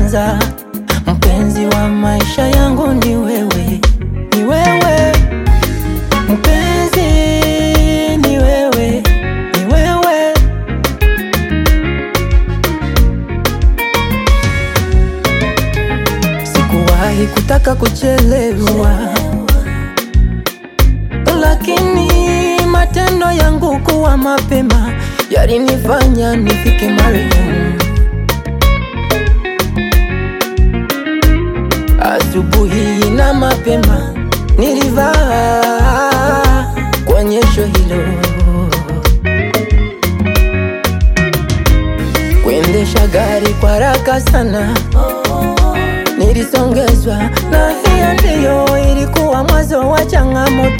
kwanza. Mpenzi wa maisha yangu ni wewe, ni wewe mpenzi, ni wewe, ni wewe. Sikuwahi kutaka kuchelewa, lakini matendo yangu kuwa mapema yalinifanya nifike marehemu. Asubuhi na mapema nilivaa kuonyesho hilo, kuendesha gari kwa haraka sana nilisongezwa, na hiyo ndiyo ilikuwa mwanzo wa changamoto.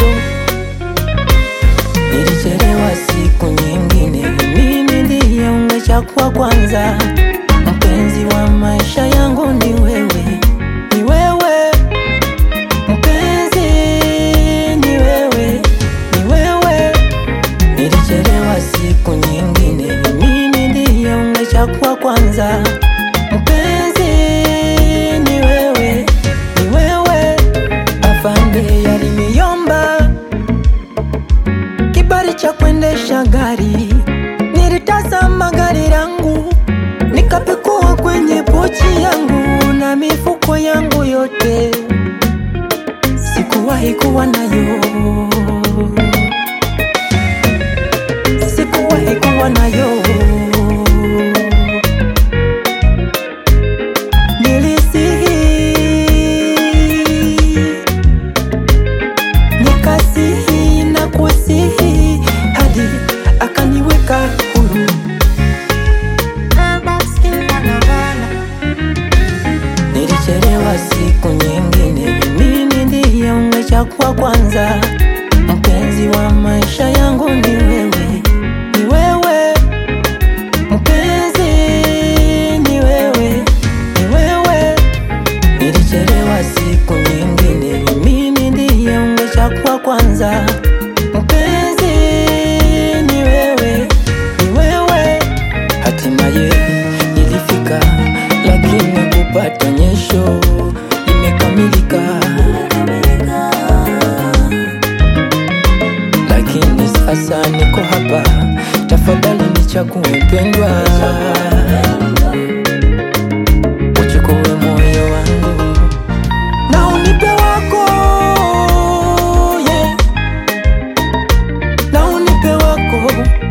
Nilichelewa siku nyingine, mimi ndiye ungechakua kwanza. Mpenzi wa maisha yangu ni wewe, ni wewe mpenzi, ni wewe, ni wewe. Nilichelewa siku nyingine, mimi ndiye ungechakua kwanza. Mpenzi, ni wewe, ni wewe. Afande yaliniomba kibali cha kuendesha gari, nilitazama gari langu nikapekua kwenye pochi yangu na mifuko yangu yote, sikuwahi kuwa nayo, sikuwahi kuwa nayo. Nilisihi nikasihi na kusihi hadi akaniweka huru. Nilichelewa siku nyingine, mimi ndiye ungechakua kwanza. Mpenzi wa maisha yangu ni wewe, ni wewe mpenzi, ni wewe, ni wewe. Nilichelewa siku nyingine, mimi ndiye ungechakua kwanza. Mpenzi, ni wewe, ni wewe. Hatimaye nilifika, lakini kupata nyesho imekamilika, lakini sasa niko hapa, tafadhali nichague pendwa, uchukue moyo wangu na unipe wako, yeah. na unipe wako